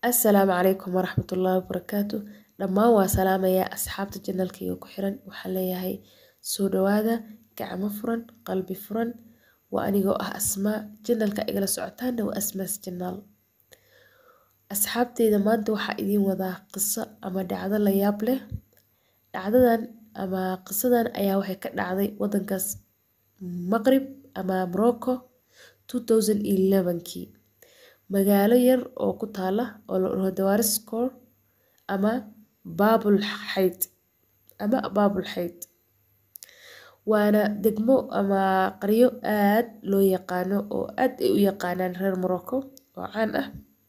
Assalaamu calaykum waraxmatullaahi wabarakaatu dhammaan waa salaamayaa asxaabta janalkayga ku xiran waxaan leeyahay soo dhawaada gacmo furan qalbi furan waa anigoo ah asmaa janalka igala socotaana waa asmaas janaal asxaabteyda maanta waxaa idiin wadaa qiso ama dhacdo la yaab leh dhacdadan ama qisadan ayaa waxay ka dhacday wadankaas maqrib ama morocco 2011kii magaalo yar oo ku taala oo la dhaho dawariskor ama baabul xayd ama baabul xayd waana degmo ama qaryo aad loo yaqaano oo aad ay u yaqaanaan reer morocco oo caan ah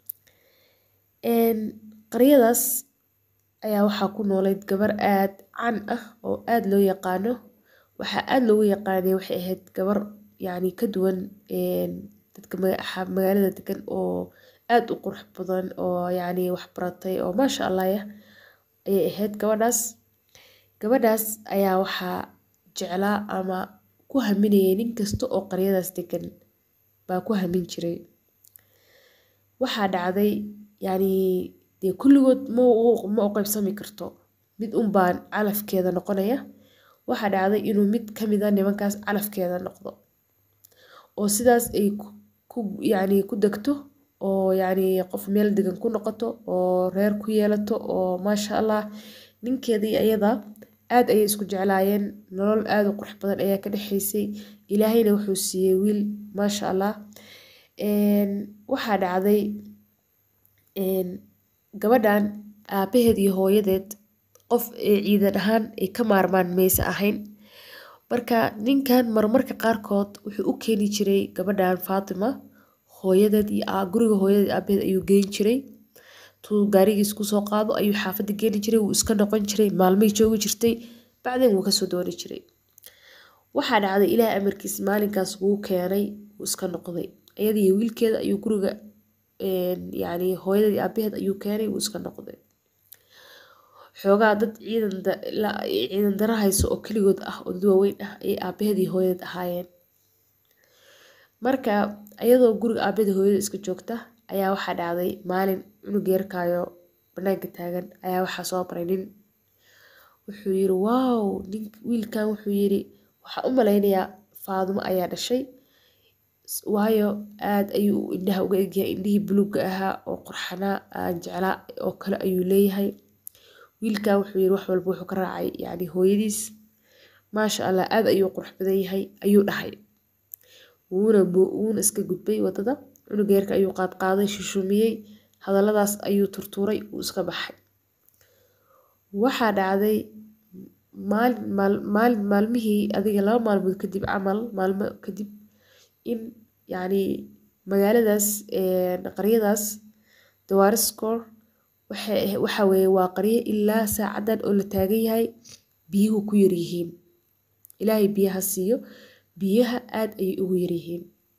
qaryadaas ayaa waxaa ku noolayd gabar aad caan ah oo aad loo yaqaano waxaa aad loogu yaqaanay waxay ahayd gabar yacni ka duwan dadka magaalada degan oo aad u qurux badan oo yacni wax baratay oo maasha allah yah ayay ahayd gabadhaas gabadhaas ayaa waxaa jeclaa ama ku haminayay nin kasta oo qaryadaas degan baa ku hamin jiray waxaa dhacday yacni dee kulligood ma u qaybsami karto mid un baan calafkeeda noqonaya waxaa dhacday inuu mid ka mid a nimankaas calafkeeda noqdo oo sidaas ay ku yacni ku degto oo yacni qof meel degan ku noqoto oo reer ku yeelato oo maasha allah ninkeeda iyo iyada aad ayay isku jeclaayeen nolol aad u qurux badan ayaa ka dhexaysay ilaahayna wuxuu siiyey wiil maasha allah waxaa dhacday gabadhan aabaheed iyo hooyadeed qof ee ciidan ahaan ay ka maarmaan maysa ahayn marka ninkan marmarka qaarkood wuxuu u keeni jiray gabadhan Fatima hooyadeed iyo guriga hooyadeed aabaheed ayuu geyn jiray tuu gaarigiis kusoo qaado ayuu xaafadda geeni jiray wuu iska noqon jiray maalmay joogi jirtay bacdeen wuu kasoo dooni jiray waxaa dhacday ilaah amarkiis maalinkaas wuu keenay wuu iska noqday iyada iyo wiilkeeda ayuu guriga yacni hooyadeed aabaheed ayuu keenay wuu iska noqday xoogaa dad ciidan ciidan dara hayso oo keligood ah oo dad waaweyn ah ayay aabaheed iyo hooyadeed ahaayeen marka iyadoo guriga aabaheed hooyada iska joogta ayaa waxaa dhacday maalin cunug yarkaayo banaanka taagan ayaa waxaa soo baray nin wuxuu yiri waaw nin wiilkan wuxuu yiri waxaa u malaynayaa faadumo ayaa dhashay waayo aad ayuu indhaha uga egyahay indhihii buluugga ahaa oo qurxanaa aan jeclaa oo kale ayuu leeyahay wiilkan wuxuu yiri wax walba wuxuu ka raacay yacni hooyadiis maasha allah aad ayuu qurux badan yahay ayuu dhahay wuuna wuuna iska gudbay waddada cunuga yarka ayuu qaadqaaday shushumiyey hadalladaas ayuu turtuuray wuu iska baxay waxaa dhacday maalin maalin maalmihii adiga laba maalmood kadib camal maalmo kadib in yacni magaaladaas qaryadaas dawariskor waxa weeye waa qaryo ilaa saacadan oo la taagan yahay biyuhu ku yaryihiin ilaahay biyaha siiyo biyaha aad ayay ugu yaryihiin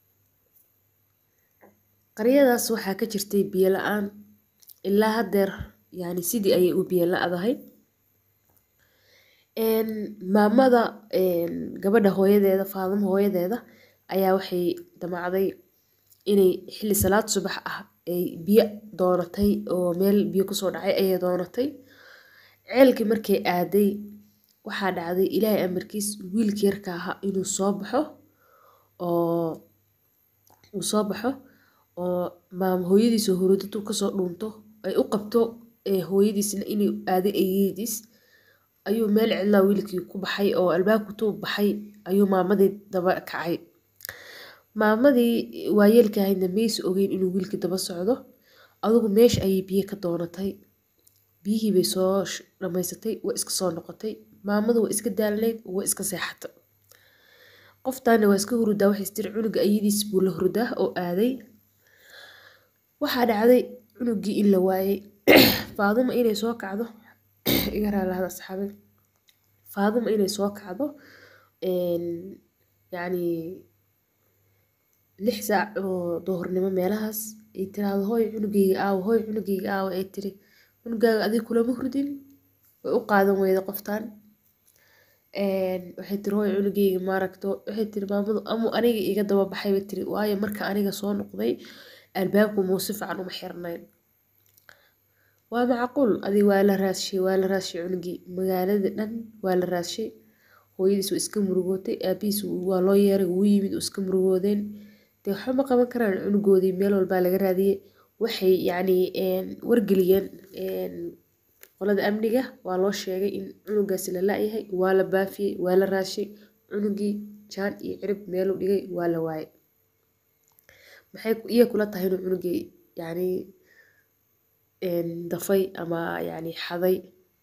qaryadaas waxaa ka jirtay biyo la-aan ilaa haddeer yacni sidii ayay u biyo la-dahay maamada gabadha hooyadeeda faadimo hooyadeeda ayaa waxay damacday inay xilli salaad subax ah ay biyo doonatay oo meel biyo kusoo dhacay ayay doonatay ceelkii markay aaday waxaa dhacday ilaahay amarkiis wiilka yarka ahaa inuu soo baxo oo uu soo baxo oo maam hooyadiis oo hurudadu kasoo dhuunto ay u qabto hooyadiisna inay aaday ayeediis ayuu meel cidlaa wiilkii ku baxay oo albaabku tuu baxay ayuu maamadii daba kacay maamadii waayeelka ahaydna maysa ogeyn inuu wiilkii daba socdo adigu meesha ayay biyo ka doonatay biyihii bay soo dhammaysatay waa iska soo noqotay maamadu waa iska daalnayd waa iska seexata qoftaana waa iska hurudaa waxay istiri cunuga ayadiis buu la hurudaa oo aaday waxaa dhacday cunugii in la waayay faaduma inay soo kacdo iga raalahada asxaabay faaduma inay soo kacdo yacni lix saac oo duhurnimo meelahaas ay tiraahdo hooy cunugayga aawo hooy cunugayga aawo ay tiri cunugaaga adiga kulama hurdin way u qaadan weyda qoftan waxay tiri hooy cunugayga maaragto waxay tiri maamadu amu aniga iga daba baxay bay tiri waayo marka aniga soo noqday albaabku muu si fiican uma xirnayn waa macquul adi waa la raadshay waa la raadshay cunugii magaalada dhan waa la raadshay hooyadiis waa iska murugootay aabihiis waa loo yeeray wuu yimid oo iska murugoodeen dee waxba ma qaban karaan cunugoodii meel walbaa laga raadiyey waxay yacni wargeliyeen qolada amniga waa loo sheegay in cunugaasi la la-yahay waa la baafiyey waa la raashay cunugii jaan iyo cirib meeluu dhigay waa la waayay maxay iya kula tahay inuu cunugii yacni dafay ama yacni xaday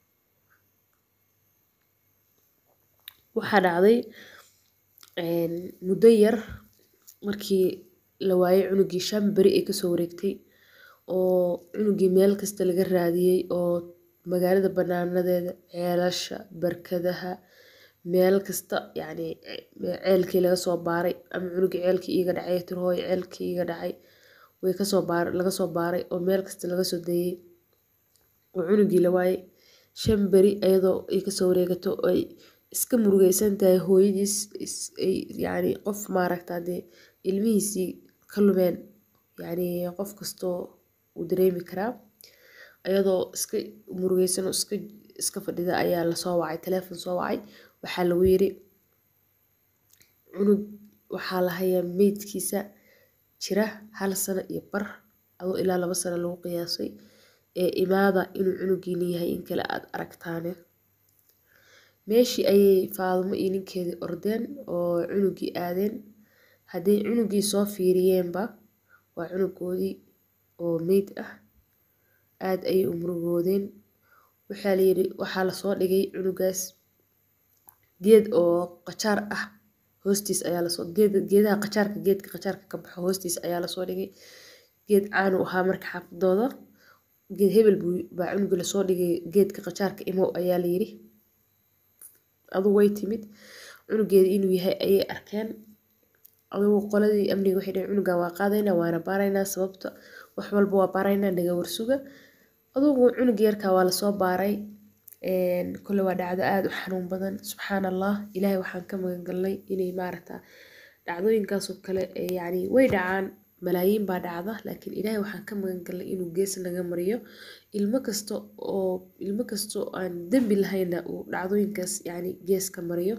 waxaa dhacday muddo yar markii la waayay cunugii shan beri ay kasoo wareegtay oo cunugii meel kasta laga raadiyey oo magaalada banaanadeeda ceelasha barkadaha meel kasta yacni ceelkii laga soo baaray ama cunugii ceelkii iiga dhacay tir hooyo ceelkii iiga dhacay way kasoo baar laga soo baaray oo meel kasta laga soo dayey oo cunugii la waayay shan beri iyadoo ay kasoo wareegato ay iska murugeysan tahay hooyadiis ay yacni qof maaragta dee ilmihiisii ka lumeen yacni qof kastoo uu dareemi karaa iyadoo iska murugeysan oo iska iska fadhida ayaa lasoo wacay teleefon soo wacay waxaa lagu yiri cunug waxaa la hayaa meydkiisa jira hal sano iyo bar adoo ilaa laba sano lagu qiyaasay ee imaada inuu cunugiina yahay in kale aad aragtaane meeshii ayay faadumo iyo ninkeedii ordeen oo cunugii aadeen hadday cunugii soo fiiriyeenba waa cunugoodii oo meyd ah aad ayay u murugoodeen waxaa layiri waxaa lasoo dhigay cunugaas geed oo qajaar ah hoostiis ayaa lasoo geed geedaha qajaarka geedka qajaarka ka baxo hoostiis ayaa lasoo dhigay geed caan u ahaa marka xaafadooda geed hebel buu baa cunuga lasoo dhigay geedka qajaarka imow ayaa layiri adugu way timid cunugeeda inuu yahay ayay arkeen adugu qoladii amniga waxay dhaheen cunugan waa qaadaynaa waana baaraynaa sababta wax walba waa baaraynaa naga warsuga adugu cunuga yarkaa waa lasoo baaray kole waa dhacdo aada u xanuun badan subxaan allah ilaahay waxaan ka magan galnay inay maaragta dhacdooyinkaasoo kale yacni way dhacaan malaayiin baa dhacda laakiin ilaahay waxaan ka magan galnay inuu gees naga mariyo ilmo kasta oo ilmo kasta oo aan dembi lahayna uu dhacdooyinkaas yacni gees ka mariyo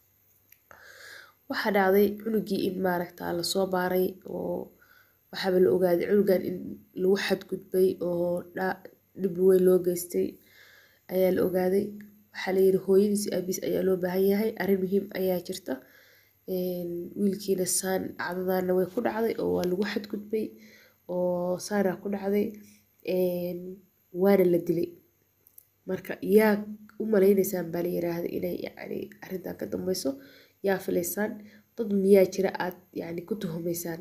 waxaa dhacday cunugii in maaragta lasoo baaray oo waxaaba la ogaaday cunugan in lagu xadgudbay oo dhib weyn loo geystay ayaa la ogaaday waxaa layiri hooyadiis aabiis ayaa loo baahan yahay arrin muhiim ayaa jirta wiilkiina saan dhacdadaana way ku dhacday oo waa lagu xadgudbay oo saana ku dhacday waana la dilay marka yaa u maleyneysaan baa la yiraahday inay yacni arrintan ka dambeyso yaa filaysaan dad miyaa jira aad yacni ku tuhumeysaan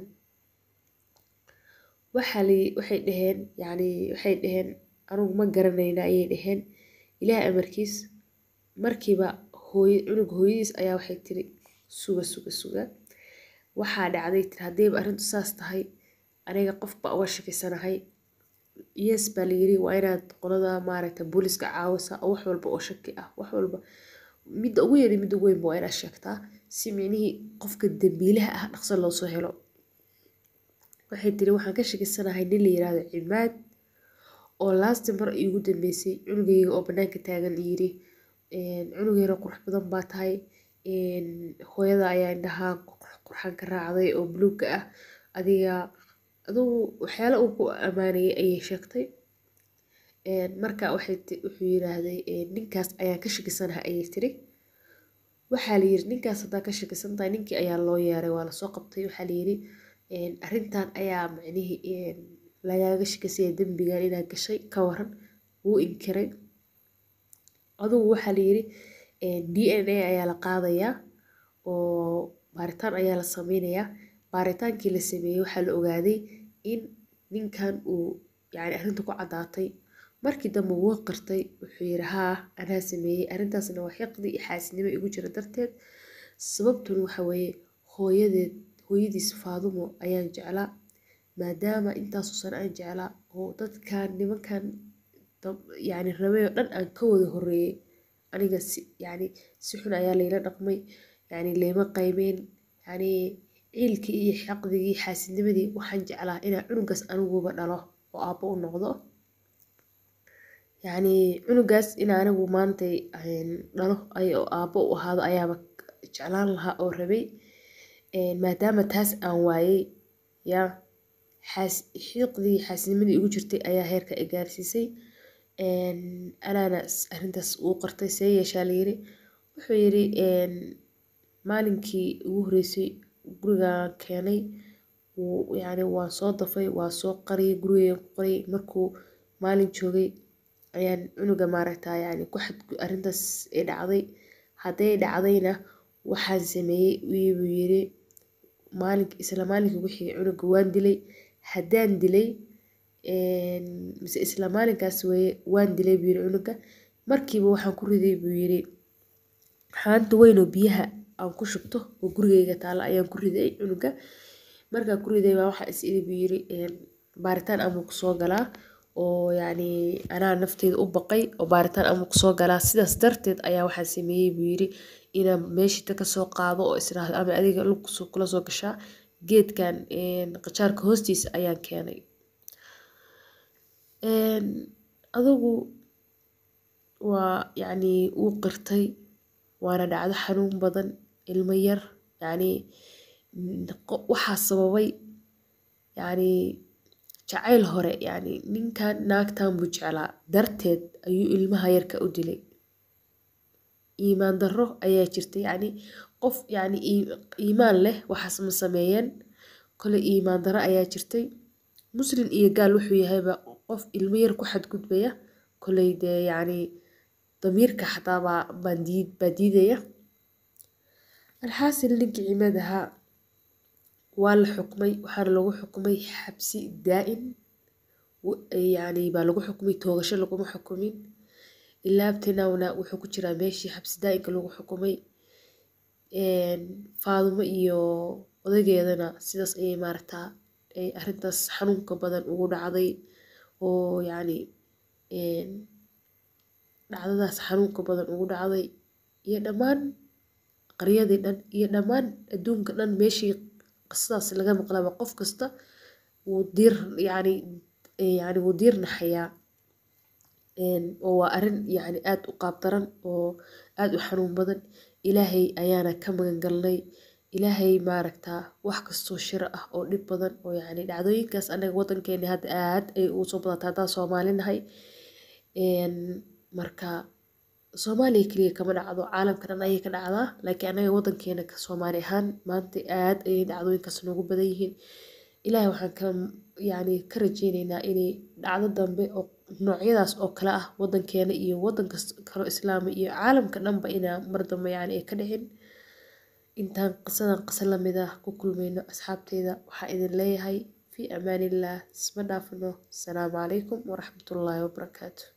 waxaa la waxay dhaheen yacni waxay dhaheen anugu ma garanayna ayay dhaheen ilaah amarkiis markiiba hooy cunug hooyadiis ayaa waxay tiri suga suga suga waxaa dhacday tiri haddayba arrintu saas tahay aniga qofba uga shakisanahay yes baa layiri waa inaad qolada maaragta booliska caawisa oo wax walba oo shaki ah wax walba midda ugu yari midda ugu weynba waa inaad sheegtaa si micnihii qofka dambiilaha ah dhaqso loo soo helo waxay tiri waxaan ka shakisanahay nin la yiraahdo cimaad oo laasti mar iigu dambeysay cunugayga oo banaanka taagan yiri cunugayna qurux badan baa tahay hooyada ayaa indhahaa qurxan ka raacday oo buluugga ah adiga adugu waxyaala uu ku ammaanayay ayay sheegtay marka waxay wuxuu yiraahday ninkaas ayaan ka shakisanahay ayay tiri waxaa layiri ninkaas haddaa ka shakisan tahay ninkii ayaa loo yeeray waa lasoo qabtay waxaa layiri arrintan ayaa macnihii lagaaga shakisaya dembigan inaad gashay ka waran wuu inkiray adugu waxaa layiri d n a ayaa la qaadayaa oo baaritaan ayaa la sameynayaa baaritaankii la sameeyey waxaa la ogaaday in ninkan uu yacni arrinta ku caddaatay markii dambe wuu qirtay wuxuu yiri haa anaa sameeyey arrintaasna waa xiqdi iyo xaasidnimo igu jira darteed sababtuna waxa weeye hooyadeed hooyadiis faadumo ayaan jeclaa maadaama intaasoo sano aan jeclaa oo dadkan nimankan yacni rabay oo dhan aan ka wada horreeyey aniga si yacni si xun ayaa layla dhaqmay yacni layma qaymeyn yacni ciilkii iyo xaqdigii xaasidnimadii waxaan jeclaa inaa cunugaas aniguba dhalo oo aabbo u noqdo yacni cunugaas in anigu maantay dhalo ay oo aabbo u ahaado ayaaba jeclaan lahaa oo rabay maadaama taas aan waayey yaa xaas xiiqdii xaasnimadii igu jirtay ayaa heerka i gaarsiisay anaana arrintaas uu qartay see yeeshaa layiri wuxuu yiri maalinkii ugu horreysay gurigaan keenay yacni waan soo dafay waan soo qariyay gurigeygan ku qariyay markuu maalin joogay ayaan cunuga maaragtaa yacni ku xad arrintaas ay dhacday hadday dhacdayna waxaan sameeyey buu yiri maalink isla maalinkii ugu xigay cunuga waan dilay haddaan dilay mise isla maalinkaas weeye waan dilay buu yiri cunuga markiiba waxaan ku riday buu yiri haanta weyn oo biyaha aan ku shubto oo gurigeyga taalla ayaan ku riday cunuga markaan ku riday baa waxaa is iri buu yiri baaritaan amuu kusoo galaa oo yacni anaa nafteyda u baqay oo baaritaan amuu kusoo galaa sidaas darteed ayaa waxaan sameeyey buu yiri inaan meeshita kasoo qaado oo israahdo ama adiga lug kula soo gashaa geedkan qajaarka hoostiisa ayaan keenay adigu waa yacni wuu qirtay waana dhacdo xanuun badan ilmo yar yacni waxaa sababay yacni jacayl hore yacni ninkan naagtan buu jeclaa darteed ayuu ilmaha yarka u dilay iimaan darro ayaa jirta yacni qof yacni iimaan leh waxaas ma sameeyeen kole iimaan darro ayaa jirtay muslim iyo gaal wuxuu yahayba qof ilmo yar ku xadgudbaya koley dee yacni damiirka xataa baa baan diid baa diidaya alxaasil ninkii cimaad ahaa waa la xukmay waxaana lagu xukmay xabsi daa'im yacni baa lagu xukmay toogasho laguma xukumin ilaabtinawna wuxuu ku jiraa meeshii xabsi daa'imka lagu xukumay faadumo iyo odageedana sidaas ayay maaragtaa ay arrintaas xanuunka badan ugu dhacday oo yacni dhacdadaas xanuunka badan ugu dhacday iyo dhammaan qaryadii dhan iyo dhammaan adduunka dhan meeshii qisadaas laga maqlaba qof kasta wuu diir yacni yacni wuu diir naxayaa oo waa arrin yacni aad u qaab daran oo aad u xanuun badan ilaahay ayaana ka magan galnay ilaahay maaragtaa wax kastoo shiro ah oo dhib badan oo yacni dhacdooyinkaas anaga waddankeena hadda aad ay ugu soo badatay haddaan soomaali nahay marka soomaaliya keliya kama dhacdo caalamka dhan ayay ka dhacdaa laakiin anaga waddankeena ka soomaali ahaan maanta aad ayay dhacdooyinkaas noogu badan yihiin ilaahay waxaan ka yacni ka rajeyneynaa inay dhacdo dambe oo noocyadaas oo kale ah waddankeena iyo waddan kasta kaloo islaama iyo caalamka dhanba inaa mar dambe yacni ay ka dhicin intaan qisadan qisa lamid ah ku kulmayno asxaabteyda waxaa idin leeyahay fii amaanillaah isma dhaafno asalaamu calaykum waraxmatullaahi wabarakaatu